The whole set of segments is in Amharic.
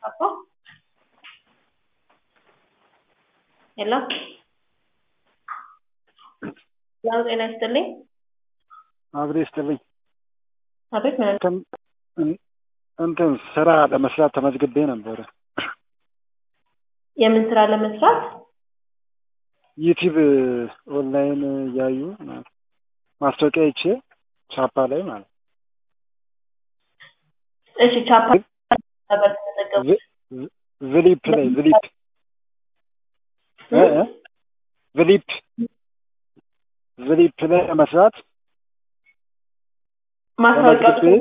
Apa? ሄሎ ያው ጤና ይስጥልኝ። አብሬ ይስጥልኝ። አቤት ምን እንትን እንትን ስራ ለመስራት ተመዝግቤ ነበረ። የምን ስራ ለመስራት? ዩቲዩብ ኦንላይን እያዩ ማለት ነው። ማስታወቂያ ይቼ ቻፓ ላይ ማለት ነው። እሺ ቻፓ ነበር ተመዘገቡ። ዝ- ዝ- ዝሊፕ ላይ ዝሊፕ እ እ ዝሊፕ ዝሊፕ ላይ ለመስራት ማስታወቂያ ተመዝግቤ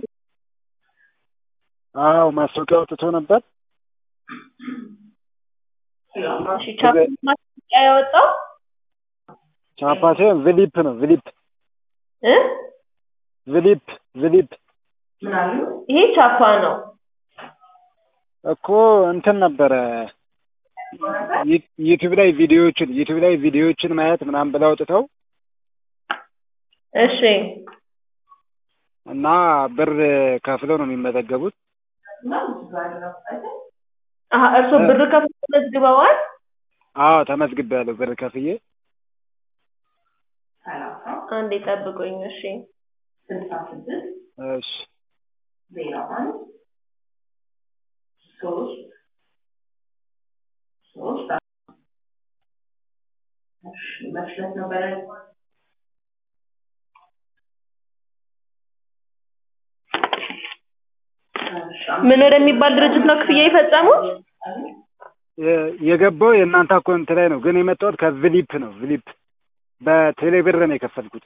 አዎ ማስታወቂያ አውጥቶ ነበር። እሺ ቻፓ ማስታወቂያ ያወጣው ቻፓ ሳይሆን ዝሊፕ ነው ዝሊፕ እ ዝሊፕ ዝሊፕ ይሄ ቻፓ ነው። እኮ እንትን ነበረ ዩ- ዩቲዩብ ላይ ቪዲዮዎችን ዩቲዩብ ላይ ቪዲዮዎችን ማየት ምናምን ብለው አውጥተው እሺ እና ብር ከፍለው ነው የሚመዘገቡት። አሀ እርስዎ ብር ከፍለው ተመዝግበዋል? አዎ ተመዝግቤያለሁ ብር ከፍዬ። አንዴ ጠብቁኝ። እሺ እሺ ምን ወደሚባል ድርጅት ነው ክፍያ የፈጸሙት? የ- የገባው የእናንተ አካውንት ላይ ነው፣ ግን የመጣሁት ከቪሊፕ ነው። ቪሊፕ በቴሌ ብር ነው የከፈልኩት።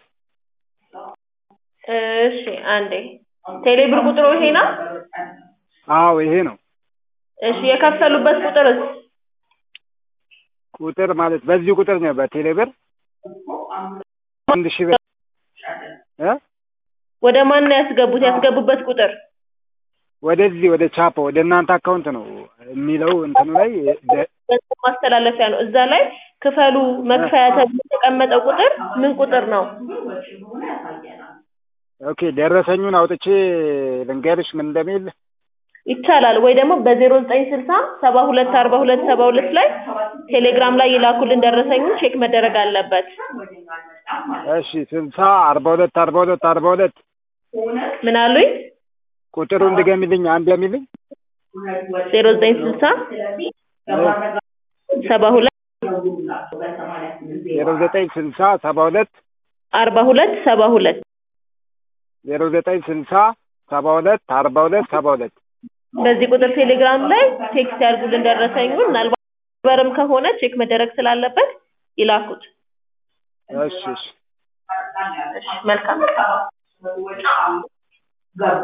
እሺ አንዴ ቴሌብር ቁጥሩ ይሄ ነው? አዎ ይሄ ነው እሺ የከፈሉበት ቁጥርስ? ቁጥር ማለት በዚህ ቁጥር ነው በቴሌ ብር አንድ ሺህ ብር እ ወደ ማን ነው ያስገቡት? ያስገቡበት ቁጥር ወደዚህ ወደ ቻፓ ወደ እናንተ አካውንት ነው የሚለው እንትኑ ላይ ደ- ገንዘብ ማስተላለፊያ ነው። እዛ ላይ ክፈሉ መክፈያ ተብሎ የተቀመጠው ቁጥር ምን ቁጥር ነው? ኦኬ ደረሰኙን አውጥቼ ልንገርሽ ምን እንደሚል ይቻላል ወይ ደግሞ በዜሮ ዘጠኝ ስልሳ ሰባ ሁለት አርባ ሁለት ሰባ ሁለት ላይ ቴሌግራም ላይ የላኩልን ደረሰኙን ቼክ መደረግ አለበት። እሺ ስልሳ አርባ ሁለት አርባ ሁለት አርባ ሁለት ምን አሉኝ? ቁጥሩን ድገሚልኝ አንድ የሚልኝ ዜሮ ዘጠኝ ስልሳ ሰባ ሁለት ዜሮ ዘጠኝ ስልሳ ሰባ ሁለት አርባ ሁለት ሰባ ሁለት ዜሮ ዘጠኝ ስልሳ ሰባ ሁለት አርባ ሁለት ሰባ ሁለት በዚህ ቁጥር ቴሌግራም ላይ ቴክስት ያድርጉልን ደረሰኙን። ምናልባት በርም ከሆነ ቼክ መደረግ ስላለበት ይላኩት። እሺ እሺ እሺ መልካም